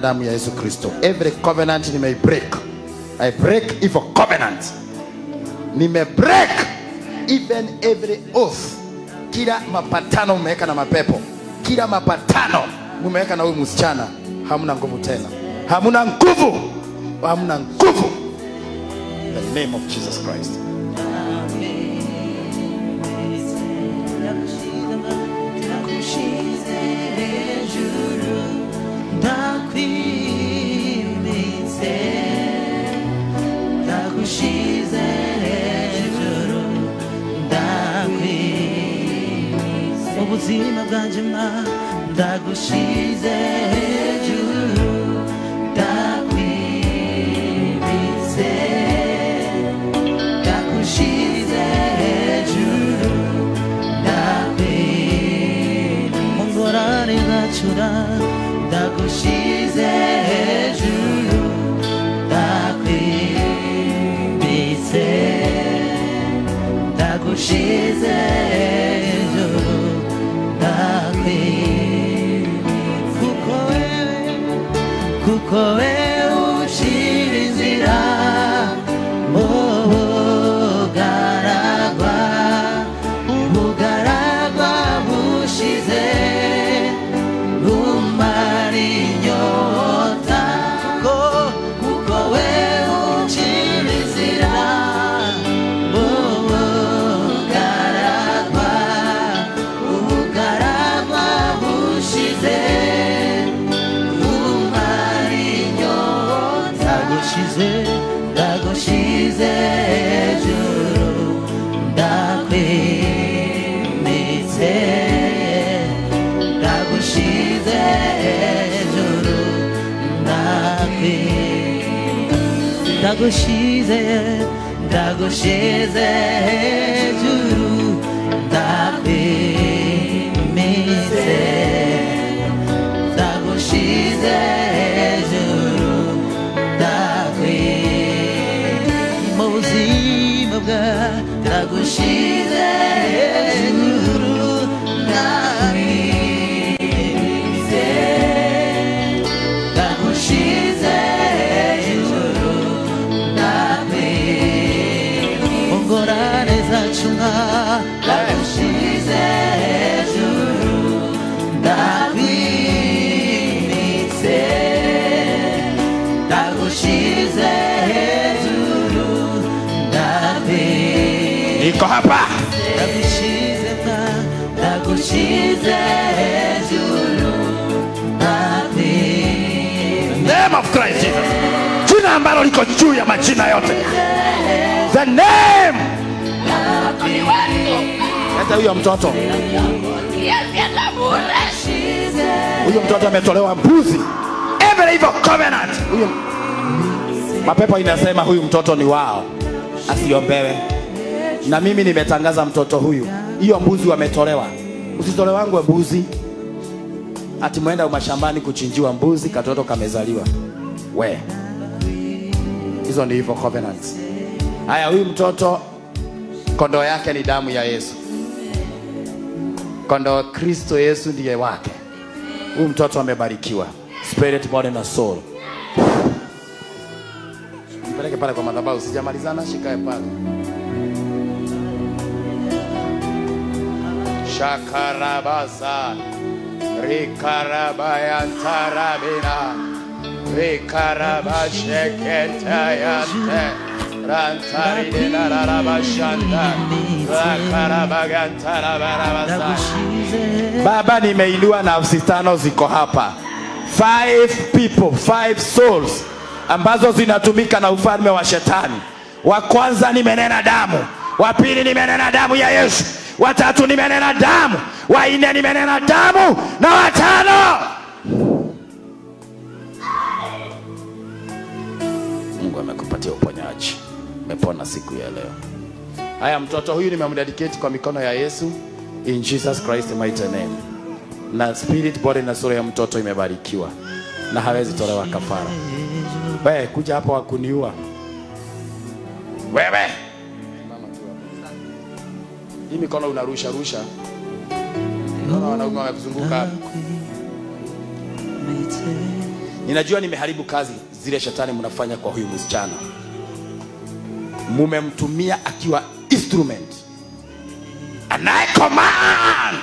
damu ya Yesu Kristo. Every covenant nimei break. I break evil covenant. Nime break even every oath. Kila mapatano umeweka na mapepo, kila mapatano mumeweka na huyu msichana, hamna nguvu tena, hamna nguvu, hamna nguvu. In the name of Jesus Christ. ubuzima bwanjye mwa ndagushize hejuru ndakwimitse ndagushize hejuru ndakwimitse mu ngorane ngacura ndagushize hejuru ndakwimitse ndagushize hejuru ndakwimitse kuko wewe kuko wewe ucira inzira ubugaragwa ubugaragwa bushize bumara inyota kuko kuko wewe ucira inzira ubugaragwa ubugaragwa bushize bumara inyota ndagushize ndagushize hejuru ndakwimitse ndagushize hejuru ndakwimitse ndagushize ndagushize hejuru ndakwimitse ndagushize hejuru ndakwimitse mu buzima bwa ndagushize hejuru ndakwimitse ndagushize hejuru ndakwimitse ngorane zacu nka ndagushize hejuru ndakwimitse ndagushize hejuru ndakwimitse Niko hapa. ndagushize mwa ndagushize hejuru ndakwimitse name of Christ Jesus. Jina ambalo liko juu ya majina yote. The name. Hata huyo mtoto. Huyo mtoto ametolewa mbuzi. Every evil covenant. Huyo mapepo inasema huyu mtoto ni wao. Asiombewe. Na mimi nimetangaza mtoto huyu. Hiyo mbuzi wametolewa. Usitolewangwe mbuzi. Ati mwenda mashambani kuchinjiwa mbuzi, katoto kamezaliwa. We, hizo ni hivyo covenants. Haya, huyu mtoto kondoo yake ni damu ya Yesu, kondoo Kristo Yesu ndiye wake. Huyu mtoto amebarikiwa spirit, body na soul. Mpeleke pale kwa madhabahu, sijamalizana, shikae pale. Shakarabaza Rikarabayantarabina Rikarabasheketayante Rantarinarabashanda Rakarabagantarabarabasa ndagushize Baba, nimeinua nafsi tano ziko hapa, five people, five souls ambazo zinatumika na ufalme wa shetani. Wa kwanza nimenena damu, wa pili nimenena damu ya Yesu, wa tatu nimenena damu, wa nne nimenena damu, na wa tano Mungu amekupatia uponyaji, umepona siku ya leo. Haya, mtoto huyu nimemdedicate kwa mikono ya Yesu in Jesus Christ mighty name. Na spirit body na sura ya mtoto imebarikiwa na hawezi tolewa kafara. Wewe kuja hapa wakuniua wewe. Simama tu hapa. Hii mikono unarusha rusha, naona wanaume wamekuzunguka hapa. ninajua nimeharibu kazi zile shetani mnafanya kwa huyu msichana mumemtumia akiwa instrument anaye command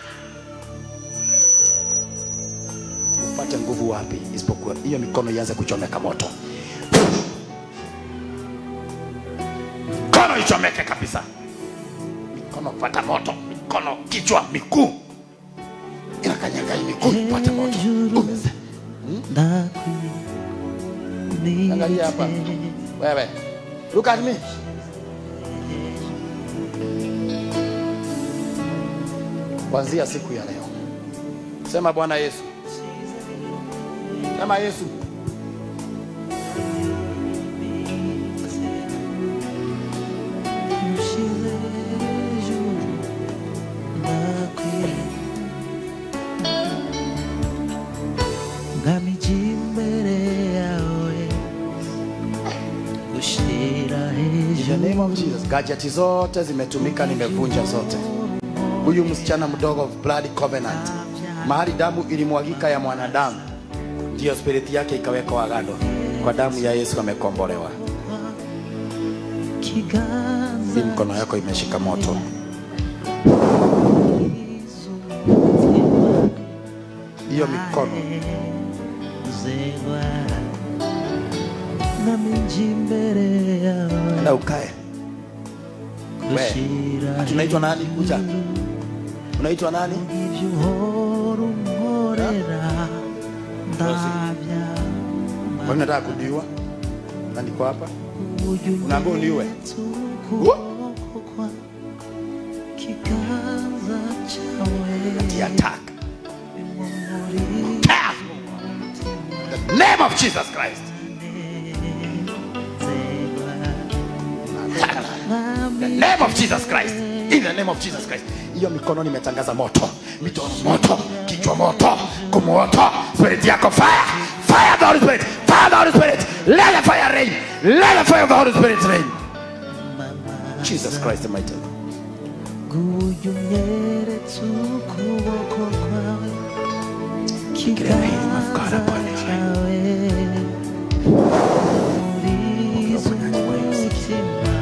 upate nguvu wapi isipokuwa hiyo mikono ianze kuchomeka moto mikono ichomeke kabisa mikono pata moto mikono kichwa miguu inakanyaga hii miguu ipate moto Umeze. Angalia hapa. Wewe. Look at me. Kuanzia siku ya leo. Sema Bwana Yesu. Sema Yesu. ngamije imbere yawe gushyira In the hejuru name of Jesus. Gadgeti zote zimetumika nimevunja zote. Huyu msichana mdogo of blood covenant. Mahali damu ilimwagika ya mwanadamu. Ndiyo spiriti yake ikawekwa agano. Kwa damu ya Yesu amekombolewa. kiganza Hii mkono yako imeshika moto. Hiyo mikono zegwa ngamije imbere yawe na ukae. gushyira Tunaitwa nani? Kuja. Unaitwa nani? ibyo uhora unkorera ndabya Kwa nini nataka kudiwa? Na niko hapa. uburyo Unaambiwa uniue. ukuboko kwa kiganza cyawe Tia attack. muri Attack. The name of Jesus Christ. The name of Jesus Christ. In the name of Jesus Christ. Hiyo mikono nimetangaza moto. Mikono moto, kichwa moto, kumoto, spirit yako fire. Fire the Holy Spirit. Fire the Holy Spirit. Let the fire rain. Let the fire of the Holy Spirit rain. Jesus Christ the mighty. nguyu unyeretse ukuboko kwawe Get a name of God kiganza upon your life. cyawe murizo umutima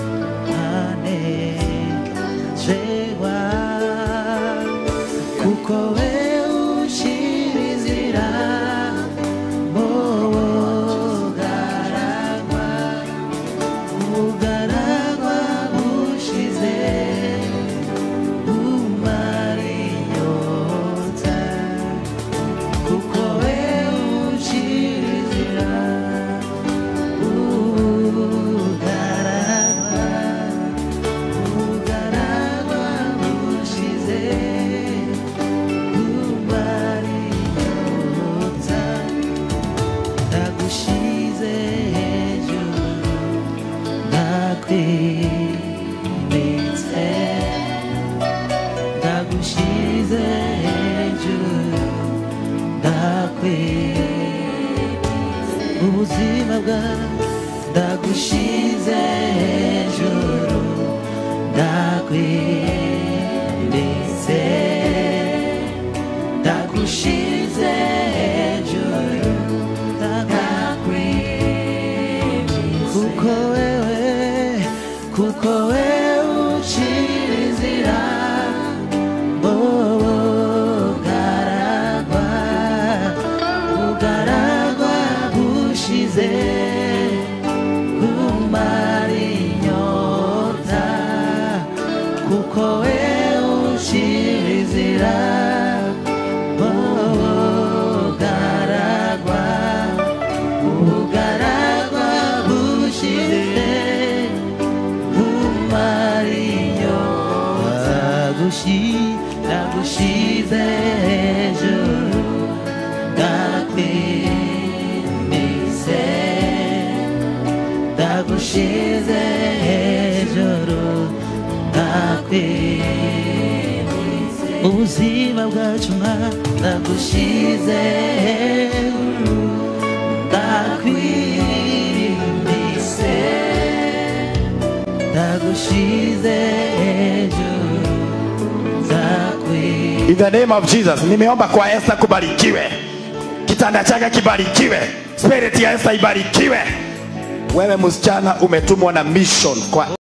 anezerwa kuko we ushira inzira mubugaragwa ubugaragwa bushize umara inyota kuko we ushira inzira ubugaragwa ubugaragwa bushize umara inyota ndagushize hejuru ndakwimitse ndagushize hejuru ndakwimitse ubuzima bwawe ndagushize hejuru ndakwimitse ndagushize hejuru ndakwimitse kuko wewe kuko wewe ucira inzira bugaragwa bugaragwa bushize kumara inyota kuko wewe ucira inzira bugaragwa bugaragwa bushize umarinyota ndagushize hejuru ndakwimise ndagushize hejuru ndakwimise ubuzima bwacu mwa ndagushize hejuru ndakwimise ndagushize hejuru ndakwimise In the name of Jesus, nimeomba kwa Esther kubarikiwe. kitanda chake kibarikiwe spirit ya Esther ibarikiwe wewe msichana umetumwa na mission kwa